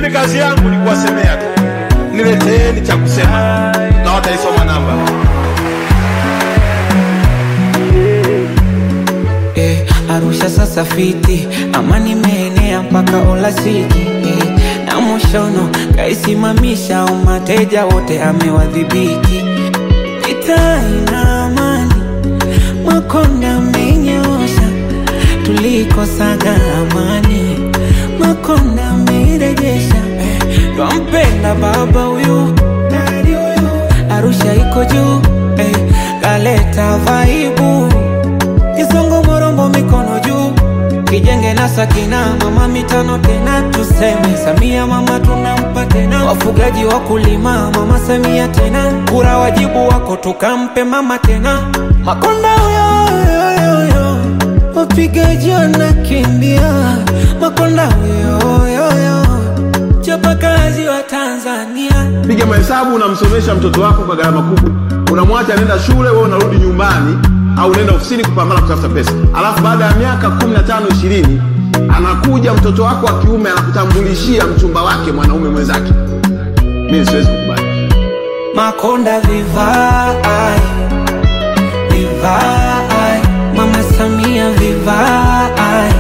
Mimi kazi yangu ni kuwasemea tu, nileteeni cha kusema na wataisoma namba. eh, Arusha sasa fiti, amani imeenea mpaka Ola City eh, na Moshono kaisimamisha, umateja wote amewadhibiti. Mitaa ina amani, Makonda amenyoosha, tulikosaga amani, Makonda amerejesha eh, twampenda baba huyu dadi huyu, Arusha iko juu eh, kaleta vaibu Kisongo morombo mikono juu kijenge na sakina mama mitano tena tuseme Samia mama tunampa tena wafugaji wakulima mama Samia tena kura wajibu wako tukampe mama tena Makonda huyo huyo huyo wapigaji wanakimbia Makonda huyo huyo huyo chapakazi wa Tanzania Piga mahesabu, unamsomesha mtoto wako kwa gharama kubwa, unamwacha anaenda shule, wewe unarudi nyumbani au unaenda ofisini kupambana kutafuta pesa, alafu baada ya miaka kumi na tano ishirini anakuja mtoto wako wa kiume anakutambulishia mchumba wake mwanaume mwenzake. Mimi siwezi kukubali. Makonda vivai vivai, Mama Samia vivai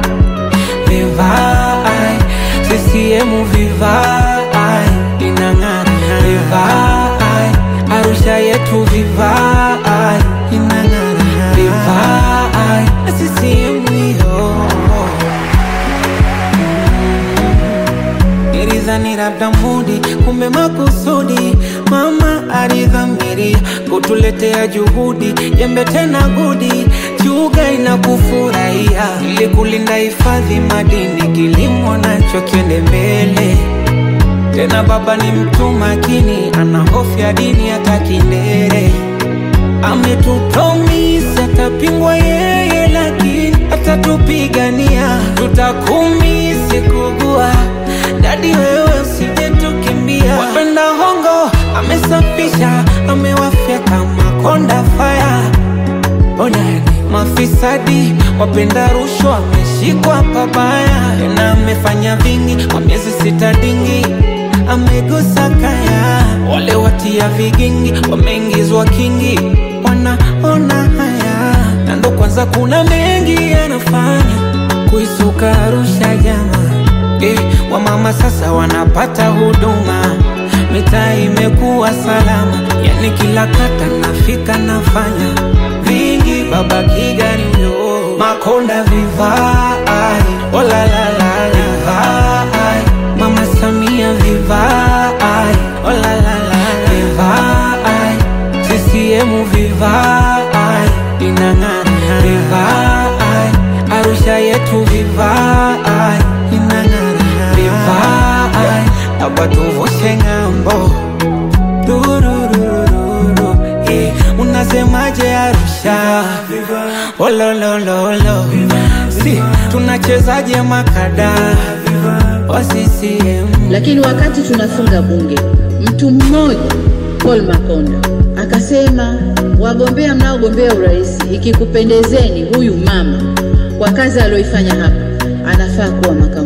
vivai, CCM vivai, inang'ara vivai, Arusha yetu vivai, inang'ara vivai, CCM hiyo Nilidhani labda mudi, kumbe makusudi. Mama alidhamiria kutuletea juhudi, jembe tena gudi, chuga inakufurahia ili kulinda hifadhi madini, kilimo nacho kiende mbele. Tena baba ni mtu makini, ana hofu ya dini hata kindere ametupromisi atapingwa yeye, lakini atatupigania, tutakumisi kugua dadi, wewe usije tukimbia. Wapenda hongo amesafisha, amewafyeka Makonda faya Onani mafisadi wapenda rushwa ameshikwa pabaya, tena amefanya vingi kwa miezi sita dingi amegusa kaya, wale watia vigingi wameingizwa kingi, wanaona haya, na ndo kwanza kuna mengi yanafanya kuisuka Arusha jama eh, wamama sasa wanapata huduma, mitaa imekuwa salama, yani kila kata nafika nafanya vingi, baba Kigani huyo Makonda vivai, oh la la la la vivai, mama Samia vivai, oh la la la la vivai, CCM vivai, inang'ara vivai, Arusha yetu vivai, inang'ara vivai, hapa tuvushe ng'ambo Tururururu, eh, unasemaje Arusha? Ololololo, si tunachezaje makada wa CCM? Lakini wakati tunafunga bunge, mtu mmoja Paul Makonda akasema, wagombea mnaogombea urais, ikikupendezeni, huyu mama kwa kazi aliyoifanya hapa anafaa kuwa makamu